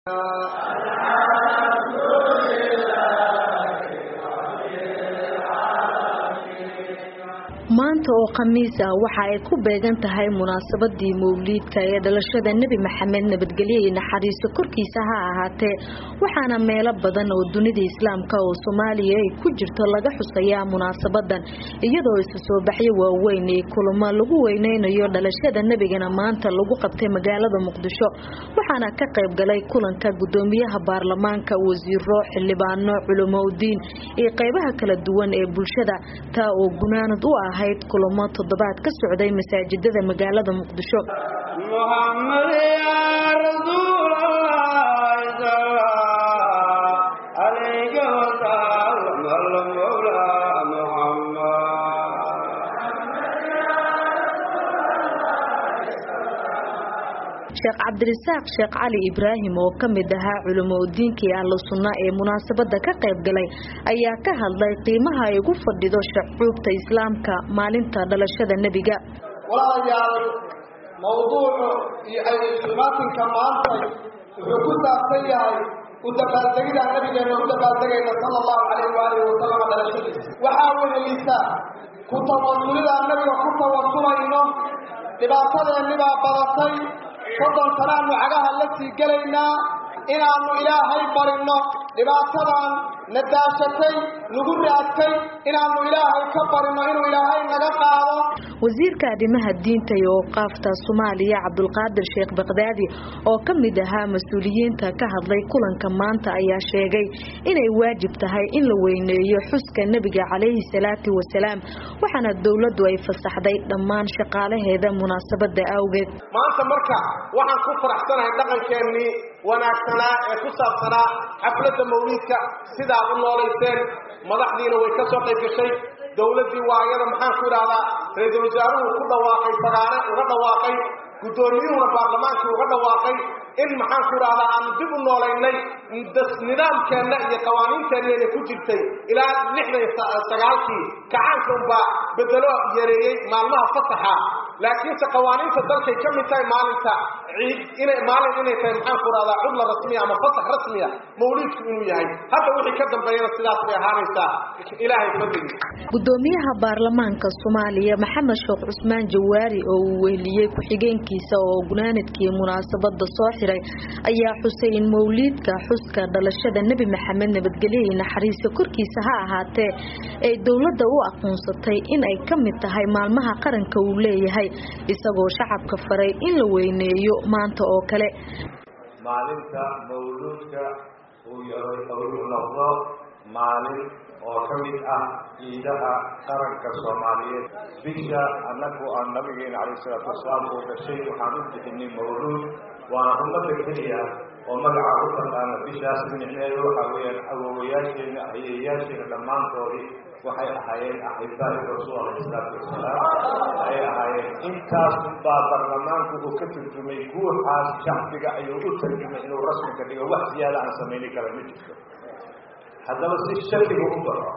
maanta oo khamiis ah waxa ay ku beegan tahay munaasabadii mawliidka ee dhalashada nebi maxamed nabadgelyo iyo naxariiso korkiisa ha ahaatee waxaana meelo badan oo dunida islaamka oo soomaaliya ay ku jirto laga xusayaa munaasabadan iyadoo isu soo baxyo waaweyn ee kulamo lagu weyneynayo dhalashada nebigana maanta lagu qabtay magaalada muqdisho waxaana ka qayb galay kulanka gudoomiyaha baarlamaanka wasiiro xildhibaano culumoudiin iyo qaybaha kala duwan ee bulshada taa oo gunaanad u ahayd kulamo toddobaad ka socday masaajidada magaalada muqdisho sheekh cabdirisaaq sheekh cali ibraahim oo ka mid ahaa culimoudiinkii ahlu sunna ee munaasabada ka qayb galay ayaa ka hadlay qiimaha ay ugu fadhido shacuubta islaamka maalinta dhalashada nebiga walaalayaal mawduucu iyo aysimaatinka maantay wuxuu ku saabsan yahay u dabaaldegida nabigeena u dabaaldegayna sala allahu calayh waalihi wasalama dhalashadiisa waxaa wehelisa ku tawasulidaan nabiga ku tawasulayno dhibaatadeennibaa badatay soddon sanaanu cagaha la sii gelaynaa inaannu ilaahay barinno dhibaatadan na daashatay nagu raadtay inaannu ilaahay ka barinno inuu ilaahay naga qaado wasiirka arrimaha diinta iyo awqaafta soomaaliya cabdulqaadir sheekh bakdaadi oo ka mid ahaa mas-uuliyiinta ka hadlay kulanka maanta ayaa sheegay inay waajib tahay in la weyneeyo xuska nebiga calayhi salaatu wasalaam waxaana dowladdu ay fasaxday dhammaan shaqaalaheeda munaasabada awgeed maanta marka waxaan ku faraxsanahay dhaqankeennii wanaagsanaa ee ku saabsanaa xafladda mawliidka sidaad u noolayseen madaxdiina way ka soo qayb gashay dowladdii waa iyada maxaan ku idhahdaa ra-iisul wasaaruhu ku dhawaaqay fagaare uga dhawaaqay guddoomiyuhuna baarlamaankii uga dhawaaqay in maxaan ku idhahdaa aanu dib u noolaynay nidaamkeenna iyo qawaaniinteenneena ku jirtay ilaa lixdan sagaalkii kacaanka unbaa bedelo yareeyey maalmaha fasaxa laakiinse qawaaniinta dalkay ka mid tahay maalinta ciid inay maalin inay tahay maxaan ku idhahdaa cudla rasmiya ama fasax rasmiya mawliidku inuu yahay hadda wixii ka dambeeyana sidaas bay ahaanaysaa ilaahay fadligii gudoomiyaha baarlamaanka soomaaliya maxamed sheekh cusmaan jawaari oo uu weheliyey ku-xigeenkiisa oo gunaanadkii munaasabada soo xiray ayaa xusay in mawliidka xuska dhalashada nebi maxamed nabadgelyo iyo naxariiso korkiisa ha ahaatee ay dowladda u aqoonsatay in ay ka mid tahay maalmaha qaranka uu leeyahay isagoo shacabka faray in la weyneeyo maanta oo kale maalinta mawluudka uu yahay uu noqdo maalin oo ka mid ah ciidaha qaranka soomaaliyeed bisha annagu aan nabigeena calayh salaatu wasalaam uu dhashay waxaan u bixinay mawluud waana ummadda keliya oo magaca u taqaana bishaas micneedu waxaa weeyaan awowayaasheena ayeeyaasheena dhammaantoodii waxay ahaayeen axibaa'i rasuul alayhi salaatu wasalaam ayay ahaayeen intaas baa baarlamaanku uu ka turjumay guuxaas shacbiga ayuu u tarjumay inuu rasmi ka dhigo wax siyaada aan samayni kara ma jirto haddaba si shakiga u baxo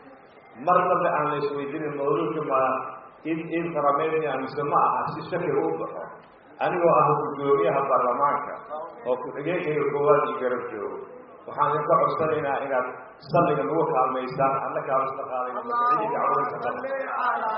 mar dambe aan la isweydiinin mawluudka ma id id farameydnia mise ma aha si shakiga u baxo anigoo ah guddoomiyaha baarlamaanka oo ku-xigeenkayga koowaad io garab joogo waxaan idinka codsanaynaa inaad salliga nagu kaalmaysaan annakaa isla qaadayna masacidii dacwadaysa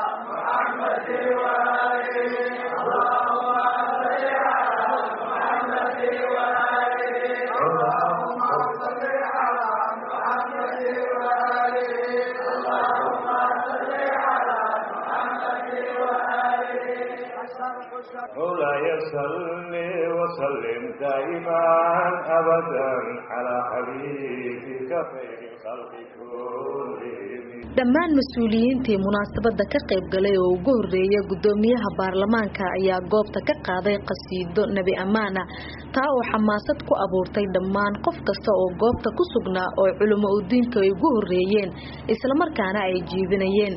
مولاي صل وسلم دائما ابدا على حبيبك خير الخلق كلهم dhammaan mas-uuliyiintii munaasabada ka qayb galay oo ugu horeeya gudoomiyaha baarlamaanka ayaa goobta ka qaaday qasiido nebi ammaana taa oo xamaasad ku abuurtay dhammaan qof kasta oo goobta ku sugnaa oo culimo udiinka ay ugu horeeyeen islamarkaana ay jiibinayeen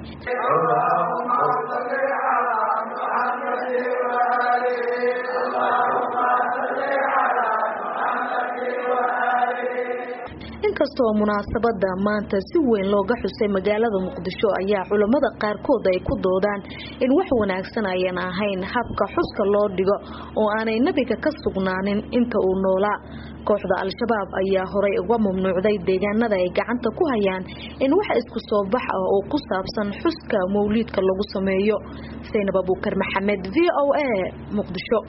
inkastoo munaasabada maanta si weyn looga xusay magaalada muqdisho ayaa culammada qaarkood ay ku doodaan in wax wanaagsan ayan ahayn habka xuska loo dhigo oo aanay nebiga ka sugnaanin inta uu noolaa kooxda al-shabaab ayaa horay uga mamnuucday deegaanada ay gacanta ku hayaan in wax isku soo bax ah oo ku saabsan xuska mawliidka lagu sameeyo saynab abuukar maxamed v o a muqdisho